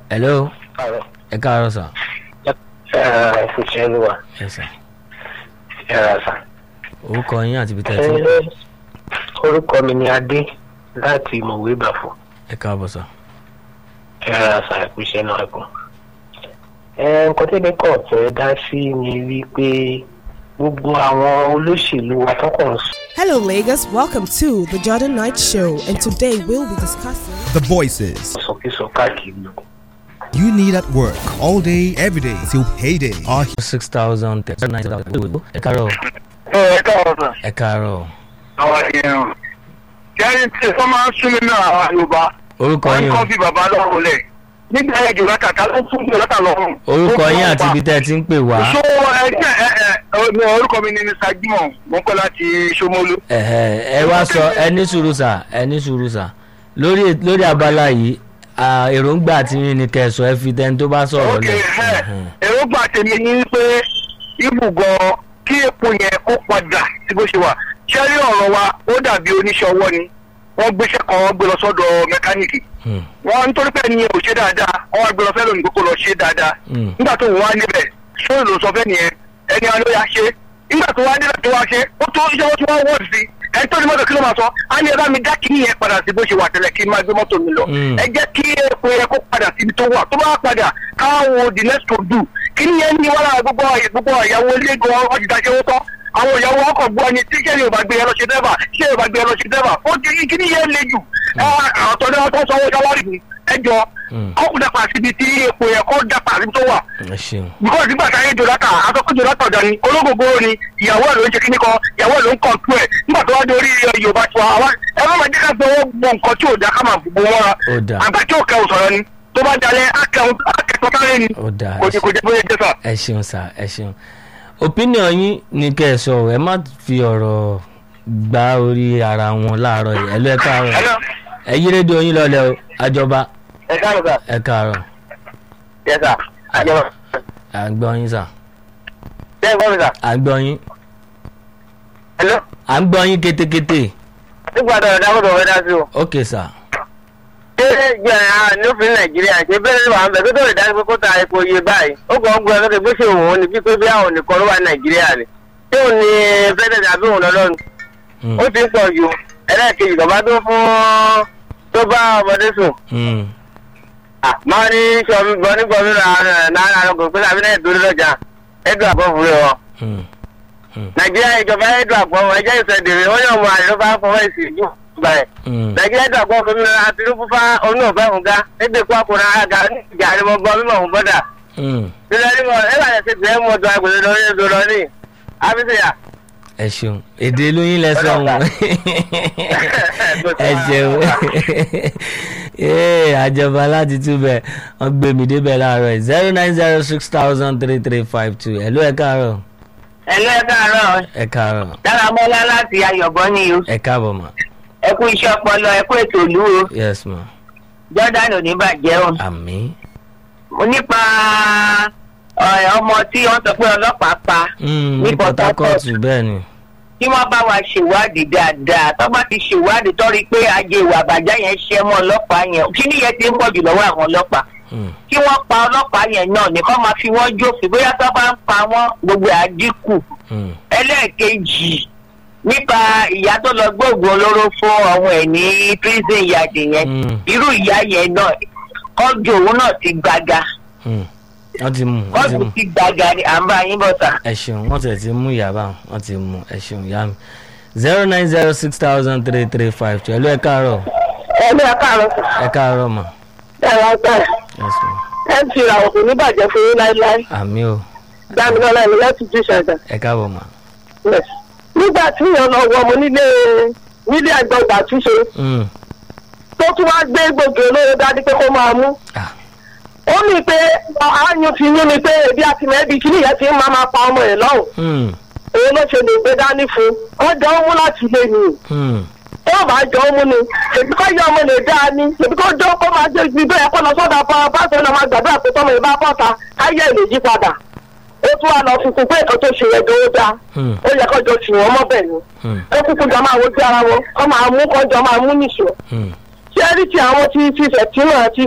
hello Àrò. ẹ káàárọ̀ sà Ẹ kò ṣe é ló wà. ẹ sà Ẹ rà sà. orúkọ yín àti ibi tẹ́ ẹ ti ń Ẹ orúkọ mi ni Adé láti Mọ̀wé Bàfọ̀. ẹ káàbọ̀ sà Ẹ rà sà ẹ kò ṣe náà ẹ̀kọ́. Ẹ nǹkan tẹ́lẹ̀ kọ̀ fẹ́ dá sí ni wípé gbogbo àwọn olóṣèlú wa tọkàn Hello, Lagos. Welcome to the Jordan Knight Show, and today we'll be discussing. The voices sọkísọ káàkiri. you need at work all day, every day till payday are six thousand thirty nine thousand ẹ káàárọ̀ ẹ káàárọ̀ sà. ẹ káàárọ̀ àwọn èèyàn kẹrin tí wọn máa ń súnmí náà àwọn yorùbá orúkọ wọn yín o kọ́ bí bàbá lọ́rùn lẹ̀ nígbà yẹn jùlọ kàkà ló fún jùlọ kà lọ́rùn. orúkọ yín àti ibi tẹ́ ẹ ti ń pè wá so ẹgbẹ́ ẹ ẹ ẹ orúkọ mi ni mr jimoh mo ń pẹ́ láti Ṣómólú. ẹ̀hẹ̀, ẹ wá sọ ẹ ní sùúrù sà ẹ ní sùúrù sà lórí lórí abala yìí à, èròǹgbà tí yín ni kẹsọ ẹ fi tẹni tó bá sọ̀rọ̀ ok lẹ̀ ẹ ẹ̀hẹ̀. èròǹgbà tèmi ni pé ibùgọ̀ kí epo yẹn kó padà sí bó ṣe wà ṣẹ́rí ọ̀rọ̀ wa ó dàbí oníṣẹ́ ọwọ́ ni wọ́n gbéṣẹ́ kan wọ́n gbé lọ sọ́dọ̀ mẹkáníìkì Hmm, wọn nítorí pé ẹni yẹn ò ṣe dáadáa wọn wá gbé lọ fẹ́ lónìí kókó lọ ṣe dáadáa hmm, nígbà tó wà níbẹ̀ sóyè ló sọ fẹ́ nìyẹn ẹni àná ya ṣe nígbà tó wà níbẹ̀ tó wá ṣe ó tó iṣẹ́ wọn tí wọ́n wọ́ọ̀dù sí ẹni tó ní mọ́tò kí ló máa sọ á ní ẹ bá mi dá kíní yẹn padà sí bó ṣe wà tẹ́lẹ̀ kí n máa gbé mọ́tò mi lọ Mm. ẹ jẹ́ kí epo yẹn kó padà síbi tó wà tó bá padà káwọn the next to do kíní yẹn ní wàhálà gbogbo gbogbo ìyàwó ilé gan ọjì dáṣẹ́ wó tán àwọn ìyàwó ọkọ̀ gbọ́ ni tí sẹ́yìn ò bá gbé yẹn lọ ṣe dẹ́fà sẹ́yìn ò bá gbé yẹn lọ ṣe dẹ́fà ó ti kíní yẹn le jù ọ̀tọ̀ ni wọ́n tó sanwó ṣáwárì fún ẹjọ́ Mm. kọ́kù dàpà síbi tí epo yẹn kó dàpà síbi tó wà ẹ ṣeun because nígbà táyé jonathan atọ́kùn jonathan dání olóògbé ni ìyàwó ẹ̀ ló ń ṣe kíní kan ìyàwó ẹ̀ ló ń kọ̀ǹtù ẹ̀ nígbà tó wá dé orí ẹ, yorùbá tiwa àwa ẹ má máa jẹ́ ká gbọ́ gbọ́ nǹkan tí ò dá ká máa gbogbo wọn ra Ó dáa. àgbà tí ò kẹrù sọ̀rọ̀ ni tó bá dalẹ̀ akẹ́kọ̀ọ́ sáré ni ó dáa kò ẹ jẹ́ kò jẹ́ bóyá jẹ́ sà. ẹ ṣeun sà ẹ ṣeun opinion yín ni kẹ́ ẹ sọ ọ, ẹ má fi ọ̀rọ̀ gba orí ara wọn láàárọ̀ yìí ẹ lọ ẹ káàárọ̀ ẹ yí rédíò yín lọlẹ o àjọba ẹ káàárọ̀ sà ẹ káàárọ̀ yẹ sà àjẹmọ́ à ń gbọ́ yín sà ṣé ẹ gbọ́ mi sà à ń gbọ́ yín hello à ń gbọ́ yín kétékété nígbà tó ọ̀dà kòtò ọ̀dà sí o. ok sà ṣé jẹ́ àlófin nàìjíríà ṣe bẹ́ẹ̀ ló wà ń bẹ̀ tó tó lè dájú pé kó ta epo iye báyìí ó kàn ń gbọ́ lókè bó ṣe òun ò ní bí pé bí àwọn nìkan ló wà ní nàìjíríà ni ṣé òun ni fẹ́ẹ́ tàbí òun lọ́lọ́run Hmm, ó ti ń pọ̀ ju ẹlẹ́ẹ̀kejì bàbá tó fún tó bá ọmọdé sùn hmm, máa ní sọmi bọ ní bọ nínú náírà lọgọ pé àbí náà dúró lọjà ẹdùn àbọ̀ fúre wọn. hmm. nàìjíríà ìjọba ẹdùn àbọ̀ wọn ẹjẹ́ ìṣẹ̀dẹ̀rẹ̀ wọ́n yóò mọ àlè ló bá fọwọ́ ìsì ìjú ìgbà ẹ̀. Hmm. nàìjíríà ẹdùn àbọ̀ fún mi náà Tinubu fá onú ọ̀fẹ́ fún ga ẹgbẹ́ kó àkùnrin àga ìjà ni mo gbọ́ mímọ̀ fún bọ́dà. Hmm. nílẹ̀ ní mo ẹ bá yẹ ti tẹ̀ mọ́ ọdún agbèlè lórí èdè lọ ní àbísíyà. ẹ ṣeun èdè lóyún lẹsọ ọhún ẹ ṣeun ee àjọba láti túbẹ̀ wọ́n gbé mi débẹ̀ láàárọ̀ yìí zero nine zero six thousand three three five two ẹ̀ ló ẹ káàárọ̀ ẹlẹ́ ẹ káàárọ̀ ẹ káàárọ̀ dáramọ́lá láti ayọ̀bọ ní o ẹ káàbọ̀ mà ẹ kú iṣẹ́ ọpọlọ ẹ kú ètò ìlú o yes ma jordan ò ní bàjẹ́ o àmì mo nípa ọ̀, ọmọ tí wọ́n sọ pé ọlọ́pàá pa ní Ní Port Port Harcourt Harcourt. bẹ́ẹ̀ ni kí wọ́n bá wa ṣèwádìí dáadáa tó bá ti ṣèwádìí tó rí i pé ajé ìwà àbàjẹ́ yẹn ṣẹ́ mọ́ ọlọ́pàá yẹn kí nìyẹn ti ń pọ̀ jù lọ́wọ́ àwọn ọlọ́pàá Hmm. kí wọ́n pa ọlọ́pàá yẹn náà nìkan máa fi wọ́n jófin bóyá tó bá ń pa wọ́n gbogbo ẹ̀ á dínkù Hmm. ẹlẹ́ẹ̀kejì nípa ìyá tó lọ gbóògùn olóró fún ọmọ ẹ̀ ní prison yard yẹn Hmm. irú ìyá yẹn náà kọ́jú òun náà ti gbaga Hmm. wọ́n ti mú wọ́n ti kọ́jú mú ti gbaga ni à ń bá yín bọ̀ sà. ẹ ṣeun wọ́n tẹ̀ ti mú ìyàbá wọ́n ti mú ẹ ṣeun ìyá mi zero nine zero six thousand three three five two ẹ ló ẹ káàárọ̀ ẹ ní akáàrọ̀ ẹ káàárọ̀ mà ẹ̀rọ ọ̀sẹ̀ yes ma ẹ ń fi ìràwọ̀ kò ní bàjẹ́ fún yín láéláé àmì o dámilọ́lá ẹni láti jí ṣàjà. ẹ káàbọ̀ mà. nígbà tí èèyàn lọ wọ ọmọ nílé nílé àgbọ̀gbà túnṣe Hmm. tó tún wá gbé gbòógì olóró dání pé kó máa mú Ah. ó ní pé ààyùn ti yún ni pé ebi àti mẹ́bí kí nìyẹn ti ń máa máa pa ọmọ ẹ̀ lọ́hùn Hmm. èyí ló ṣe lè gbé dání fún un wọ́n jọ ń mú láti ilé ni Hmm. tó bá jọ ń mú ni èbí kọ́ yẹ ọmọ lè dáa ni èbí kọ́ jọ kó máa jẹ́ ibi bẹ́ẹ̀ kó lọ sọ́dọ̀ pa pásítọ̀ náà máa gbàdúrà pé tọ́mọ ìbá bọ́ta káyé lè yí padà ó tún wà lọ fi kún pé nǹkan tó ṣe yẹ gan ó dáa Hmm. ó yẹ kó jọ tì wọ́n mọ́bẹ̀ ni Hmm. ó kúkú jọ máa wojú ara wọn kọ́ máa mú kọ́ jọ máa mú nìṣó Hmm. ṣé rí ti àwọn tí tí fẹ̀ tí náà ti